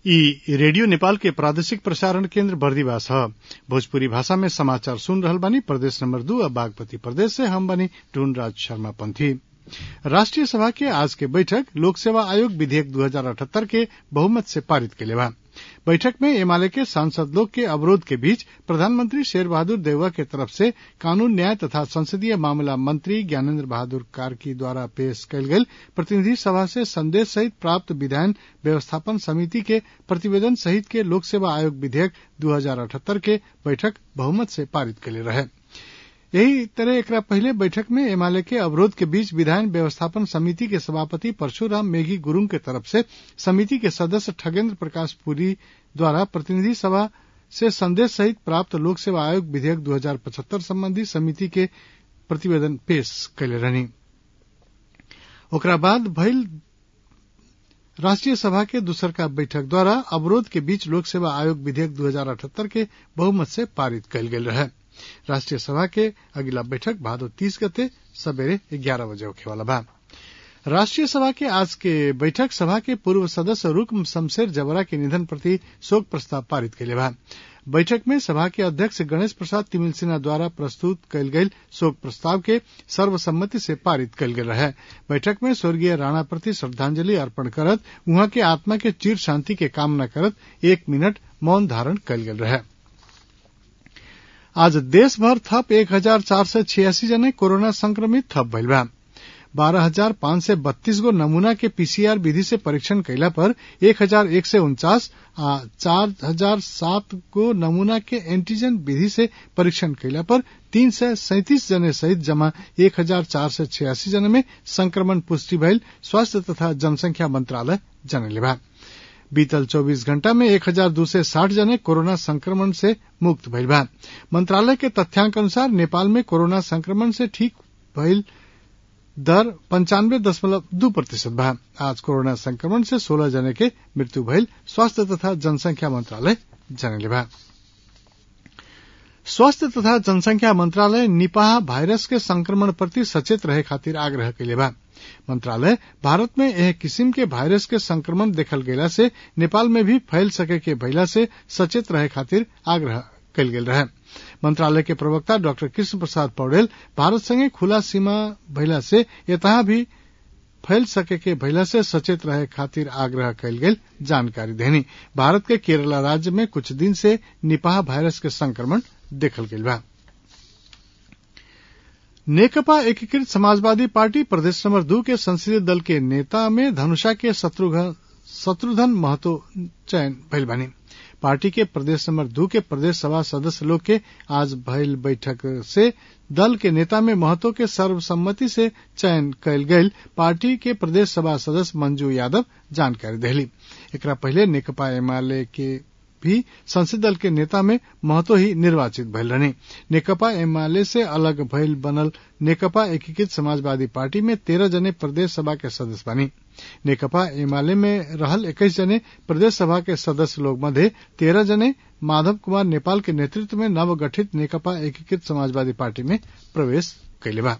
ई रेडियो नेपाल के प्रादेशिक प्रसारण केन्द्र बर्दिवास ह भोजपुरी भाषा में समाचार सुन रहल बानी प्रदेश नंबर दू आ बागपति प्रदेश से हम बानी टूनराज शर्मा पंथी राष्ट्रीय सभा के आज के बैठक लोक सेवा आयोग विधेयक दू हजार अठहत्तर के बहुमत से पारित कैले बा बैठक में एमाले के सांसद लोग के अवरोध के बीच प्रधानमंत्री शेर बहादुर देउवा के तरफ से कानून न्याय तथा संसदीय मामला मंत्री ज्ञानेन्द्र बहादुर कार्की द्वारा पेश कयल गेल प्रतिनिधि सभा से संदेश सहित प्राप्त विधायन व्यवस्थापन समिति के प्रतिवेदन सहित के लोक सेवा आयोग विधेयक दू हजार अठहत्तर के बैठक बहुमत से पारित कैले रहे यही तरह एकरा पहले बैठक में एमाले के अवरोध के बीच विधायन व्यवस्थापन समिति के सभापति परशुराम मेघी गुरूंग के तरफ से समिति के सदस्य ठगेन्द्र प्रकाश पुरी द्वारा प्रतिनिधि सभा से संदेश सहित प्राप्त लोक सेवा आयोग विधेयक दू हजार पचहत्तर संबंधी समिति के प्रतिवेदन पेश कैले रहनी ओकरा बाद भइल राष्ट्रीय सभा के दूसरका बैठक द्वारा अवरोध के बीच लोक सेवा आयोग विधेयक दू हजार अठहत्तर के बहुमत से पारित कयल गेल रहे राष्ट्रीय सभा के अगिला बैठक भादो तीस गते सबेरे ग्यारह बजे होखे वाला बा राष्ट्रीय सभा के आज के बैठक सभा के पूर्व सदस्य रुकम शमशेर जबरा के निधन प्रति शोक प्रस्ताव पारित कैले बा बैठक में सभा के अध्यक्ष गणेश प्रसाद तिमिल सिन्हा द्वारा प्रस्तुत कयल गेल शोक प्रस्ताव के सर्वसम्मति से पारित कयल गेल रहे बैठक में स्वर्गीय राणा प्रति श्रद्धांजलि अर्पण करत उहाँ के आत्मा के चिर शांति के कामना करत एक मिनट मौन धारण कयल गेल रहे आज देशभर थप एक हजार चार सय छियासी जना कोरोना संक्रमित थप भइल बा बारह हजार पांच सय बत्तीस गो नमूना के पीसीआर विधि से परीक्षण कैला पर एक हजार एक सय उन्चास आ चार हजार सात गो नमूना के एंटीजन विधि से परीक्षण कैला पर तीन सय सैंतीस जने सहित जमा एक हजार चार सय छियासी जना में संक्रमण पुष्टि भइल स्वास्थ्य तथा जनसंख्या मंत्रालय जनले बा बीतल 24 घंटा में एक हजार दो सय साठ जने कोरोना संक्रमण से मुक्त भइल बा मंत्रालय के तथ्यांक अनुसार नेपाल में कोरोना संक्रमण से ठीक भइल दर पंचानवे दशमलव दू प्रतिशत बा आज कोरोना संक्रमण से सोलह जने के मृत्यु भइल स्वास्थ्य तथा जनसंख्या मंत्रालय जनले बा स्वास्थ्य तथा जनसंख्या मंत्रालय निपाह वायरस के संक्रमण प्रति सचेत रहे खातिर आग्रह कैले बा मंत्रालय भारत में एह किसिम के वायरस के संक्रमण देखल गेला से नेपाल में भी फैल सके के भइला से सचेत रहे खातिर आग्रह कयल गेल रहे मंत्रालय के प्रवक्ता डॉक्टर कृष्ण प्रसाद पौडेल भारत संगे खुला सीमा भइला से यतहा भी फैल सके के भइला से सचेत रहे खातिर आग्रह कयल गेल जानकारी देनी भारत के केरला राज्य में कुछ दिन से निपाह वायरस के संक्रमण देखल गेल बा नेकपा एकीकृत समाजवादी पार्टी प्रदेश नंबर दू के संसदीय दल के नेता में धनुषा के शत्रुघ्न महतो चयन भइल बानी पार्टी के प्रदेश नंबर दू के प्रदेश सभा सदस्य लोग के आज भइल बैठक से दल के नेता में महतो के सर्वसम्मति से चयन कयल गयल पार्टी के प्रदेश सभा सदस्य मंजू यादव जानकारी देली एकरा पहले नेकपा एमाले के भी संसदीय दल के नेता में महतो ही निर्वाचित भइल रहने नेकपा एमाले से अलग भइल बनल नेकपा एकीकृत समाजवादी पार्टी में तेरह जने प्रदेश सभा के सदस्य बनी नेकपा एमाले में रहल इक्कीस जने प्रदेश सभा के सदस्य लोग मध्य तेरह जने माधव कुमार नेपाल के नेतृत्व में नवगठित नेकपा एकीकृत समाजवादी पार्टी में प्रवेश कैले बा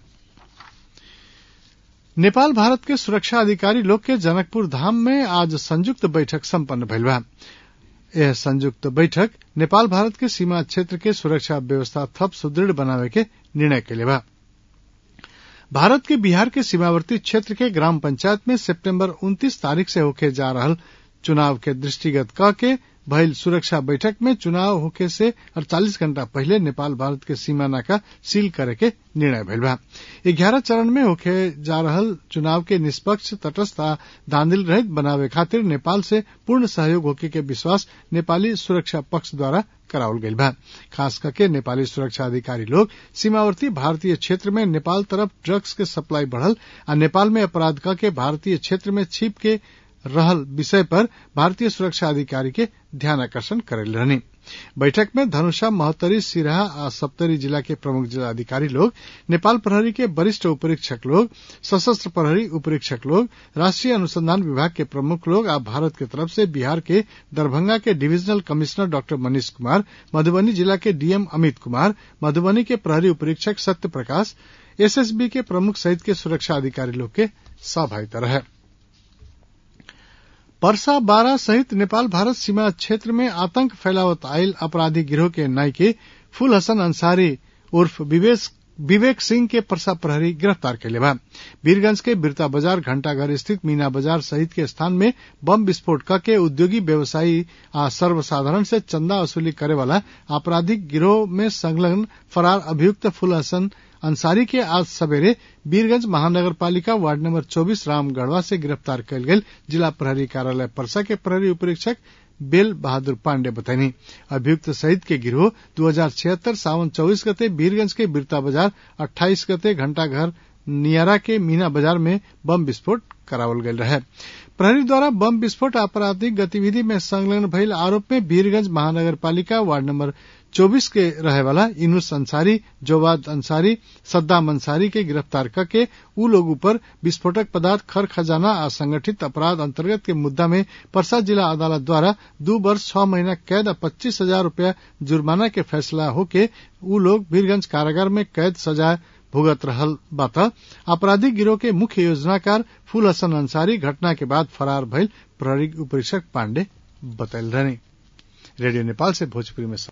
नेपाल भारत के सुरक्षा अधिकारी लोग के जनकपुर धाम में आज संयुक्त बैठक सम्पन्न भइल बा यह संयुक्त बैठक नेपाल भारत के सीमा क्षेत्र के सुरक्षा व्यवस्था थप सुदृढ़ बनावे के निर्णय कैले बा भारत के बिहार के सीमावर्ती क्षेत्र के ग्राम पंचायत में सितंबर 29 तारीख से होके जा रहल चुनाव के दृष्टिगत क के भइल सुरक्षा बैठक में चुनाव होके से 48 घंटा पहले नेपाल भारत के सीमा नाका सील करे के निर्णय भइल बा ग्यारह चरण में होके जा रहल चुनाव के निष्पक्ष तटस्थ आ धांधिल रहित बनावे खातिर नेपाल से पूर्ण सहयोग होके के विश्वास नेपाली सुरक्षा पक्ष द्वारा करावल गईल बा खास करके नेपाली सुरक्षा अधिकारी लोग सीमावर्ती भारतीय क्षेत्र में नेपाल तरफ ड्रग्स के सप्लाई बढ़ल आ नेपाल में अपराध क के भारतीय क्षेत्र में छिप के रहल विषय पर भारतीय सुरक्षा अधिकारी के ध्यान आकर्षण करेल रहनी बैठक में धनुषा महोत्तरी सिराहा आ सप्तरी जिला के प्रमुख जिलाधिकारी लोग नेपाल प्रहरी के वरिष्ठ उपरीक्षक लोग सशस्त्र प्रहरी उपरीक्षक लोग राष्ट्रीय अनुसंधान विभाग के प्रमुख लोग आ भारत के तरफ से बिहार के दरभंगा के divisional commissioner doctor Manish Kumar Madhubani जिला के डीएम अमित कुमार मधुबनी के प्रहरी उपरीक्षक सत्य प्रकाश एसएसबी के प्रमुख सहित के सुरक्षा अधिकारी लोग के सहभागिता रहे पर्सा बारा सहित नेपाल भारत सीमा क्षेत्र में आतंक फैलावत आयल अपराधी गिरोह के नायके फूल हसन अंसारी उर्फ विवेक सिंह के पर्सा प्रहरी गिरफ्तार कैले बा वीरगंज के बिरता बाजार घंटाघर स्थित मीना बाजार सहित के स्थान में बम विस्फोट करके उद्योगी व्यवसायी आ सर्वसाधारण से चंदा वसूली करे वाला आपराधिक गिरोह में संलग्न फरार अभियुक्त फूल हसन अंसारी के आज सवेरे वीरगंज महानगर पालिका वार्ड नंबर 24 रामगढ़वा से गिरफ्तार कयल गेल जिला प्रहरी कार्यालय परसा के प्रहरी उपरीक्षक बेल बहादुर पांडे बतानी अभियुक्त सहित के गिरोह दो हजार छिहत्तर सावन चौबीस गते वीरगंज के बिरता बाजार अट्ठाईस गते घंटाघर नियारा के मीना बाजार में बम विस्फोट करावल गयल रहे प्रहरी द्वारा बम विस्फोट आपराधिक गतिविधि में संलग्न भइल आरोप में वीरगंज महानगर पालिका वार्ड नंबर 24 के रहे वाला इनुस अंसारी जोवाद अंसारी सद्दाम अंसारी के गिरफ्तार करके उ लोग ऊपर विस्फोटक पदार्थ खर खजाना आ संगठित अपराध अंतर्गत के मुद्दा में परसा जिला अदालत द्वारा दू वर्ष छह महीना कैद आ पच्चीस हजार रूपया जुर्माना के फैसला होके उ लोग वीरगंज कारागार में कैद सजा भुगत रहल बात आपराधिक गिरोह के मुख्य योजनाकार फूल हसन अंसारी घटना के बाद फरार भइल प्रहरी उपरीक्षक पांडे बतैल रहनी रेडियो नेपाल से भोजपुरी में